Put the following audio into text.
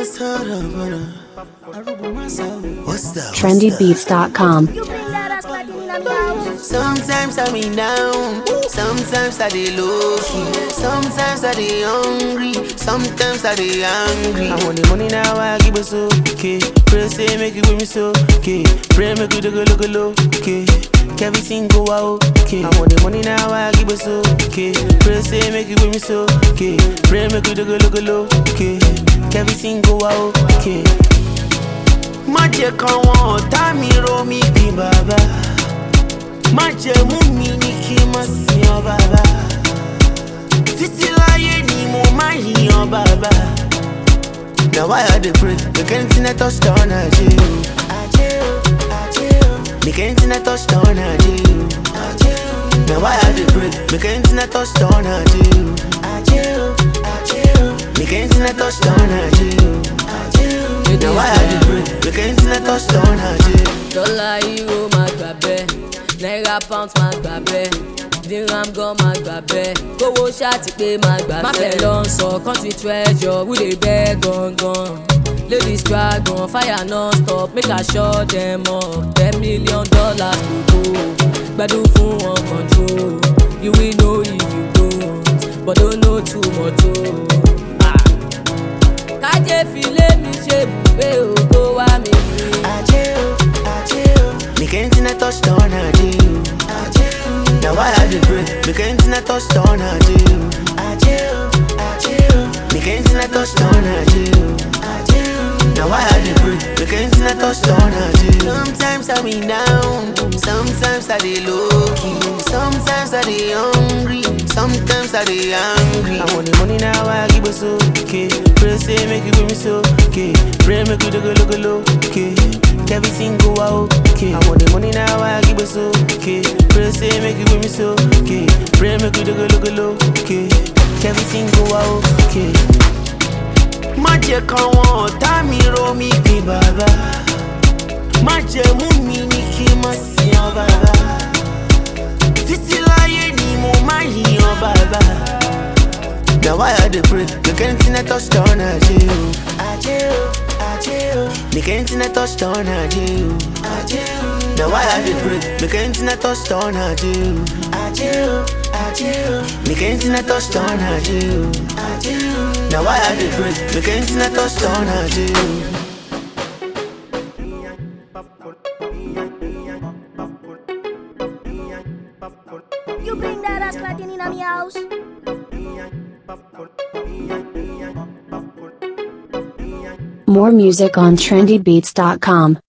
Just hold up, hold up. What's that? trendybeats.com. You bring that ass like in a me house. Sometimes I be down, sometimes I dey low key, sometimes I dey hungry, sometimes I dey angry. I want the money now, I give us okay. Pray say make it with me so okay. Pray make we do go look low okay. Everything go out okay. I want the money now, I give us okay. Pray say make it with me so okay. Pray make we do go look low okay. Everything go out okay. Má jẹ́ káwọn ọ̀tá mi rò mí bí bàbá. má jẹ mú mi ní kí n má sin ọ bàbá títí láyé ni mo má yìnyàn bàbá. na why i dey pray make anything i touch down na je o. Ajé o, ajé o. make anything i touch down na je o. Ajé o. na why i dey pray make anything i touch down na je o. Ajé o, ajé o. make anything i touch down na je o. Ajé o. na why i dey pray make anything i touch down na je o. dọ́là euro máa gbà bẹ́ẹ̀ náírà pound máa gbà bẹ́ẹ̀ dirham gan máa gbà bẹ́ẹ̀ kówó ṣáàtì pé máa gbà bẹ́ẹ̀. má fẹ́ lọ sọ country treasure who dey beg gangan ladies dragon fire non stop make i shut them up ten million dollars go go gbadun fún wọn control you will know if you don't but don't know too much o. Ah. kájé filé mi ṣe bùgbé ògo wá mi rí. Ajé o, ajé o. Make anything I touch down, I do. Ajé o. Now why I dey pray? Make anything I touch down, I do. Ajé o, ajé o. Make anything I touch down, I do. Ajé o. Now why I dey pray? Make anything I touch down, I do. Sometimes I be down, sometimes I dey low key, sometimes I dey hungry, sometimes I dey angry. I want the money now, I give us okay. Pray say make it with me so okay. Pray make we do go look low okay. Everything go out okay. I want the money now, I give us okay. Pray say make it with me so okay. Pray make we do go look low okay. Everything go out okay. Má jẹ́ káwọn ọ̀tá mi rò mí bí bàbá. Má jẹ́ mú mi ní kí n má sin ọ bàbá. Títí láyé ni mo má yìnyàn bàbá. Na why I dey pray, make anything I touch down na je o. Ajé o, ajé o. Make anything I touch down na je o. Ajé o. Na why I dey pray, make anything I touch down na je o. Ajé o, ajé o. Make anything I touch down na je o. Ajé o. Na why I dey pray, make anything I touch down na je o. You bring that ass like in a me house. More music on trendybeats.com.